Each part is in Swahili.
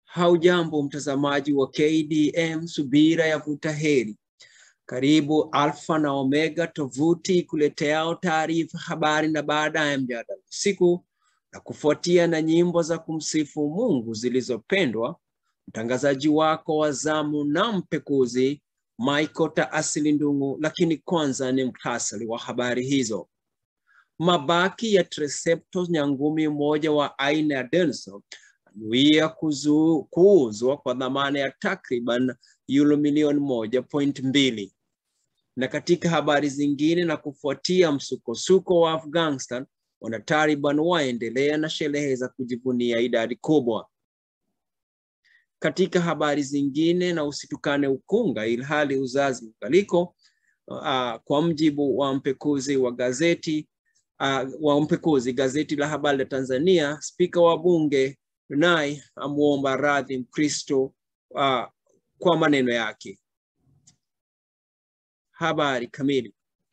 Haujambo mtazamaji wa KDM Subira ya Vuta Heri. Karibu Alfa na Omega, tovuti kuleteao taarifa, habari na baadaye mjadala usiku na kufuatia na nyimbo za kumsifu Mungu zilizopendwa. Mtangazaji wako wa zamu na mpekuzi Michael Taasili Ndung'u, lakini kwanza ni mktasari wa habari hizo. Mabaki ya Triceratops nyangumi mmoja wa aina ya Denso anuia kuuzwa kwa dhamana ya takriban euro milioni moja point mbili. Na katika habari zingine, na kufuatia msukosuko wa Afghanistan, wanataliban waendelea na sherehe za kujivunia idadi kubwa. Katika habari zingine, na usitukane ukunga ilhali uzazi ugaliko. Uh, kwa mjibu wa mpekuzi wa gazeti uh, wa mpekuzi gazeti la habari la Tanzania, spika wa bunge naye amuomba radhi Mkristo uh, kwa maneno yake. Habari kamili.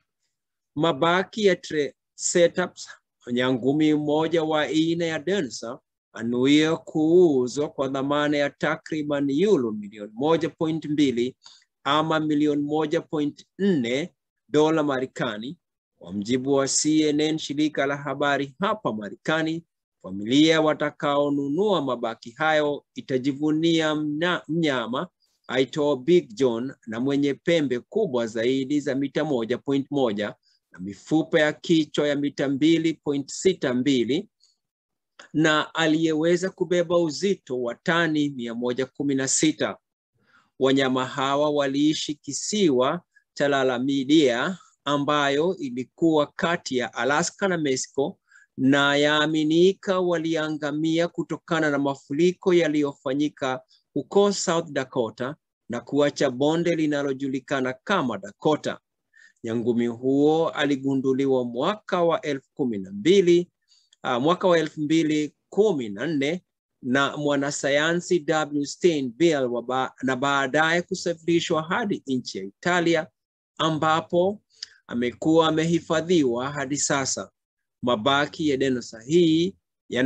Mabaki ya Triceratops nyangumi mmoja wa aina ya Densa anuia kuuzwa kwa dhamana ya takriban euro milioni moja point mbili ama milioni moja point nne dola Marekani, kwa mjibu wa CNN, shirika la habari hapa Marekani. Familia watakaonunua mabaki hayo itajivunia mnyama aitwa Big John na mwenye pembe kubwa zaidi za mita moja point moja na mifupa ya kichwa ya mita mbili point sita mbili na aliyeweza kubeba uzito wa tani mia moja kumi na sita. Wanyama hawa waliishi kisiwa cha Lalamidia ambayo ilikuwa kati ya Alaska na Mexico na yaaminika waliangamia kutokana na mafuriko yaliyofanyika huko South Dakota na kuacha bonde linalojulikana kama Dakota. Nyangumi huo aligunduliwa mwaka wa elfu kumi na mbili uh, mwaka wa elfu mbili kumi na nne na mwanasayansi W. Steinbill ba na baadaye kusafirishwa hadi nchi ya Italia ambapo amekuwa amehifadhiwa hadi sasa. Mabaki ya dinosa hii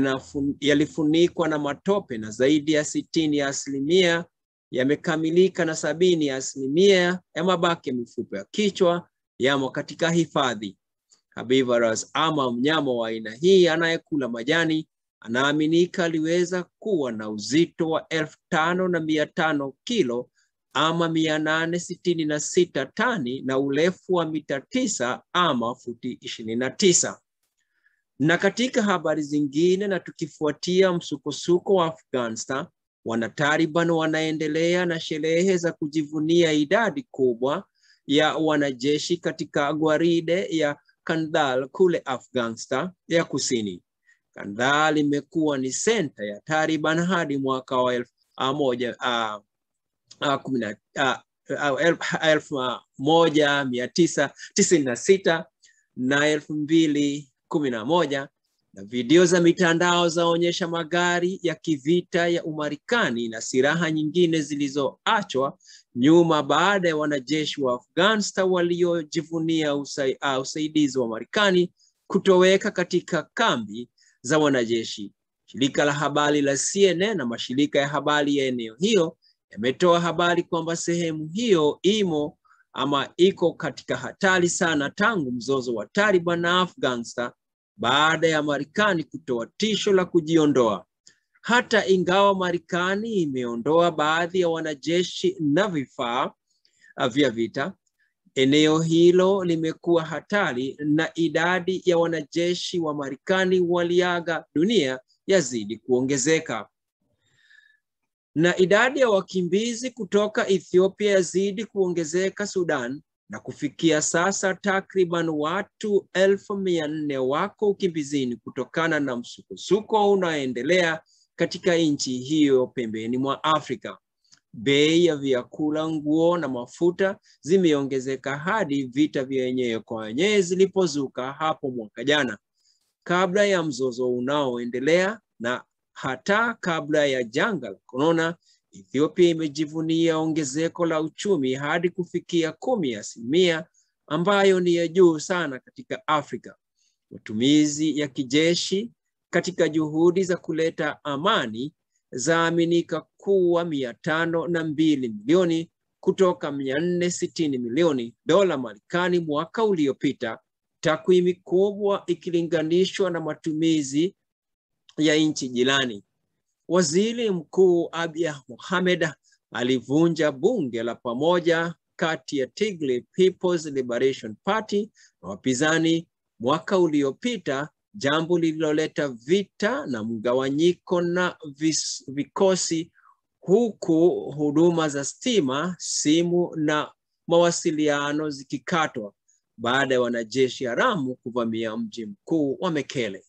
yalifunikwa na matope na zaidi ya sitini ya asilimia yamekamilika na sabini ya asilimia ya mabaki ya mifupa ya kichwa yamo katika hifadhi. Herbivorous ama mnyama wa aina hii anayekula majani anaaminika aliweza kuwa na uzito wa elfu tano na mia tano kilo ama mia nane sitini na sita tani na urefu wa mita tisa ama futi ishirini na tisa. Na katika habari zingine, na tukifuatia msukosuko wa Afghanistan, wanataliban wanaendelea na sherehe za kujivunia idadi kubwa ya wanajeshi katika gwaride ya Kandahar kule Afghanistan ya kusini. Kandahar imekuwa ni senta ya Taliban hadi mwaka wa elfu moja uh, uh, kumi na uh, elfu moja mia tisa tisini na sita na elfu mbili kumi na moja na video za mitandao zaonyesha magari ya kivita ya Umarekani na silaha nyingine zilizoachwa nyuma baada ya wanajeshi wa Afghanistan waliojivunia usai, uh, usaidizi wa Marekani kutoweka katika kambi za wanajeshi. Shirika la habari la CNN na mashirika ya habari ya eneo hiyo yametoa habari kwamba sehemu hiyo imo ama iko katika hatari sana tangu mzozo wa Taliban na Afghanistan baada ya Marekani kutoa tisho la kujiondoa. Hata ingawa Marekani imeondoa baadhi ya wanajeshi na vifaa vya vita, eneo hilo limekuwa hatari na idadi ya wanajeshi wa Marekani waliaga dunia yazidi kuongezeka na idadi ya wakimbizi kutoka Ethiopia yazidi kuongezeka Sudan na kufikia sasa takriban watu elfu mia nne wako ukimbizini kutokana na msukosuko unaoendelea katika nchi hiyo pembeni mwa Afrika. Bei ya vyakula, nguo na mafuta zimeongezeka hadi vita vya wenyewe kwa wenyewe zilipozuka hapo mwaka jana, kabla ya mzozo unaoendelea na hata kabla ya janga la korona. Ethiopia imejivunia ongezeko la uchumi hadi kufikia kumi asilimia ambayo ni ya juu sana katika Afrika. Matumizi ya kijeshi katika juhudi za kuleta amani zaaminika kuwa mia tano na mbili milioni kutoka mia nne sitini milioni dola Marekani mwaka uliopita, takwimu kubwa ikilinganishwa na matumizi ya nchi jirani. Waziri Mkuu Abiy Mohamed alivunja bunge la pamoja kati ya Tigray People's Liberation Party na wapinzani mwaka uliopita, jambo lililoleta vita na mgawanyiko na vis, vikosi huku huduma za stima, simu na mawasiliano zikikatwa baada ya wanajeshi haramu kuvamia mji mkuu wa Mekele.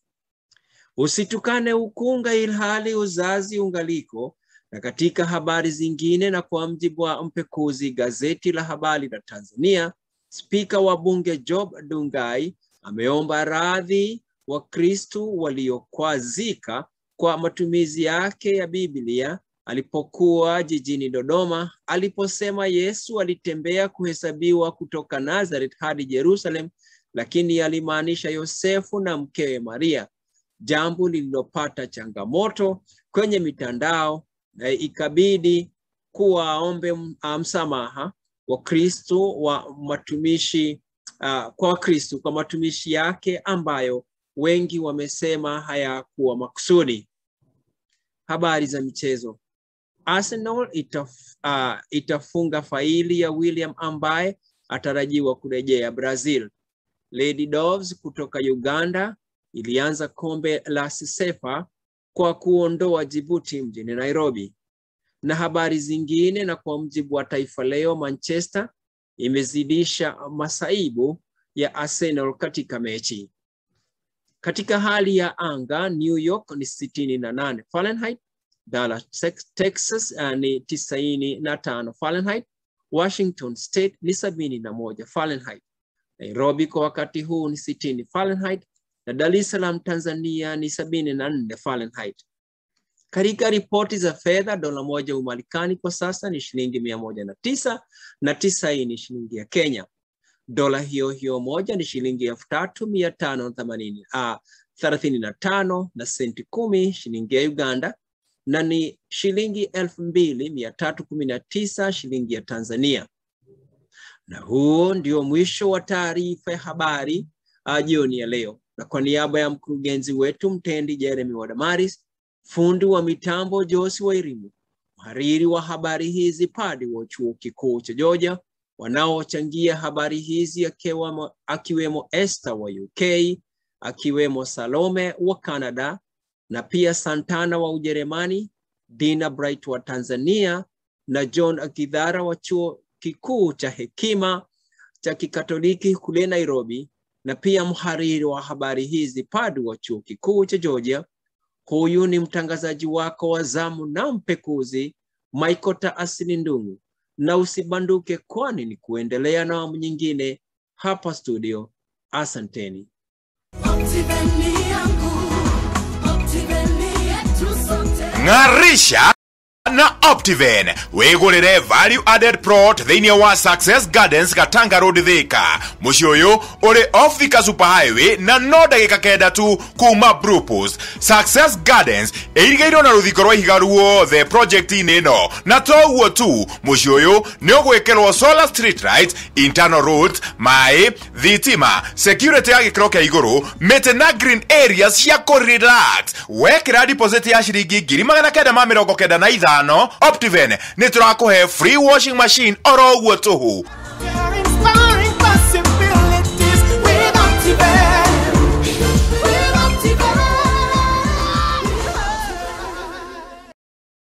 Usitukane ukunga ilhali uzazi ungaliko. Na katika habari zingine, na kwa mjibu wa mpekuzi gazeti la habari la Tanzania, spika wa bunge Job Ndugai ameomba radhi Wakristu waliokwazika kwa matumizi yake ya Biblia alipokuwa jijini Dodoma aliposema Yesu alitembea kuhesabiwa kutoka Nazareth hadi Jerusalem, lakini alimaanisha Yosefu na mkewe Maria, jambo lililopata changamoto kwenye mitandao na ikabidi kuwaombe msamaha Wakristo wa matumishi uh, kwa Wakristo kwa matumishi yake ambayo wengi wamesema hayakuwa makusudi. Habari za michezo. Arsenal itaf, uh, itafunga faili ya William ambaye atarajiwa kurejea Brazil. Lady Doves kutoka Uganda ilianza kombe la Sisefa kwa kuondoa Djibouti mjini Nairobi. Na habari zingine, na kwa mjibu wa Taifa Leo, Manchester imezidisha masaibu ya Arsenal katika mechi. Katika hali ya anga, New York ni sitini na nane Fahrenheit, Dallas, Texas uh, ni tisaini na tano Fahrenheit, Washington State ni sabini na moja Fahrenheit, Nairobi kwa wakati huu ni sitini Fahrenheit na Dar es Salaam Tanzania ni sabini na nne Fahrenheit. Katika ripoti za fedha, dola moja Umarekani kwa sasa ni shilingi mia moja na tisa na tisaini shilingi ya Kenya. Dola hiyo hiyo moja ni shilingi elfu tatu mia tano na themanini ah, thelathini na tano na senti kumi shilingi ya Uganda na ni shilingi elfu mbili mia tatu kumi na tisa shilingi ya Tanzania. Na huo ndio mwisho wa taarifa ya habari jioni ya leo, na kwa niaba ya mkurugenzi wetu mtendi Jeremy Wadamaris, fundi wa mitambo Josi wa Irimu, mhariri wa habari hizi Padi wa chuo kikuu cha Georgia, wanaochangia habari hizi akiwemo, akiwemo Esther wa UK, akiwemo Salome wa Canada na pia Santana wa Ujerumani, Dina Bright wa Tanzania na John Akidhara wa chuo kikuu cha Hekima cha Kikatoliki kule Nairobi, na pia mhariri wa habari hizi Padu wa chuo kikuu cha Georgia. Huyu ni mtangazaji wako wa zamu na mpekuzi Michael Taasili Ndungu, na usibanduke, kwani ni kuendelea na awamu nyingine hapa studio. Asanteni. ng'arisha na optiven wigurire value added plot thiini wa success gardens gatanga road thika muciĩ ũyũ ũrĩ off thika super highway na no ndagĩka kenda tu kuma brupos success gardens ĩirigĩirwo na rũthingo rwa ihiga ruothe projekti-inĩ ĩno na to ũguo tu muciĩ ũyũ nĩ ũgwĩkĩrwo solar street lights internal roads maĩ thitima security ya gĩkĩro kĩa igũrũ mĩtĩ na green areas cia kũrelax wekĩra deposit ya ciringi ngiri magana kenda ma mĩrongo kenda na ithano optiven nĩ tũrakũhe free washing machine oro ũguo tũhũ